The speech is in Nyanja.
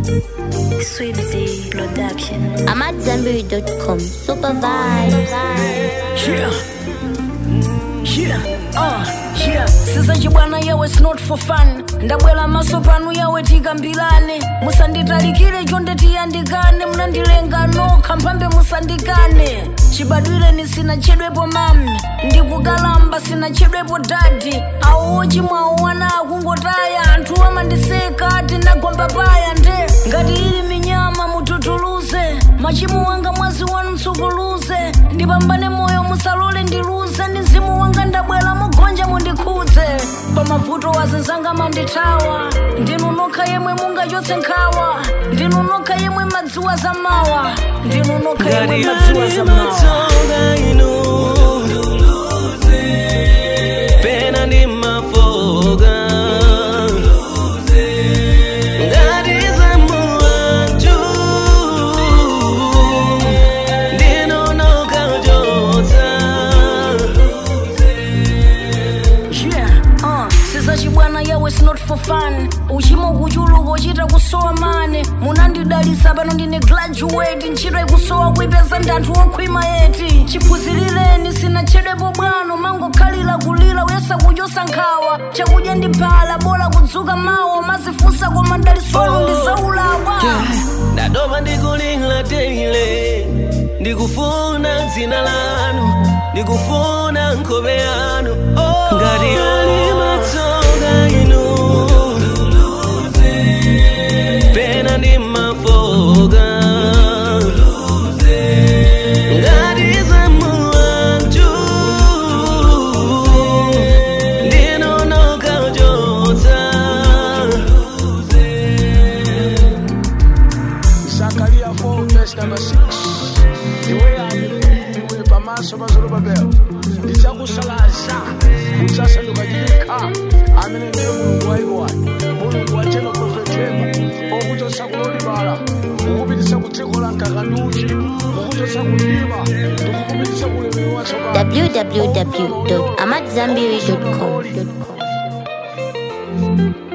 Sweet Z Production. I'm at Zenberry.com. Super vibes. Yeah. Yeah. Uh, yeah. sisachi bwana yawe it's not for fun ndabwera maso panu yawe tikambirane musanditalikire chonde tiyandikane munandilenga nokha mphambe musandikane chibadwireni sinachedwepo mami ndikukalamba sinachedwepo dadi awo ochimwawo wana akungotaya anthu amandiseka ati ndagomba paya nde ngati ili minyama mututuluze machimo wanga mwazi wanu mtsukuluze ndipambane moyo musalole ndiluze ndi mzimu wanga ndabwera mugonja mundikhudze pamavuto wazinzanga mandithawa ndinu nokha yemwe mungachotse nkhawa ndinu nokha yemwe madziwa zamawa ndinu nokha yemwe madziwa zamawa matsonga inu pena ndi mafoga ngati zamuwanju ndinonokachotsa Yeah, uh, sizachibwana yawe it's not for fun uchimo kuchuluka uchita kusowa mane munandidalisa pano ndine graduate ntchito ikusowa kuipeza ndi anthu okhwima yeti chiphunzirireni sinachedwepo bwano mangokhalira kulira uyesa kuchosa nkhawa chakudya ndi phala bola kudzuka mawa mazifunsa koma ndalisolo ndi zaulawa ndatopa ndikulira teile ndikufuna dzina lanu ndikufuna nkhope yanu ngati ali matsonga inu pena ndi mafoga ngati zamuwanju ndinonokachotsa Zakaria 4 verse number 6 iwe yamiliwe pamaso pa zorobabeli ndidzakusalaza udzasanduka chikha amene ndiye mulungu wayiwani mulungu wachema profetema okuchotsa kulolibala kukupititsa ku dziko la mkakanduchi kukuchotsa kundima ndikukupititsa kulemero watsopano www.amatzambiri.com.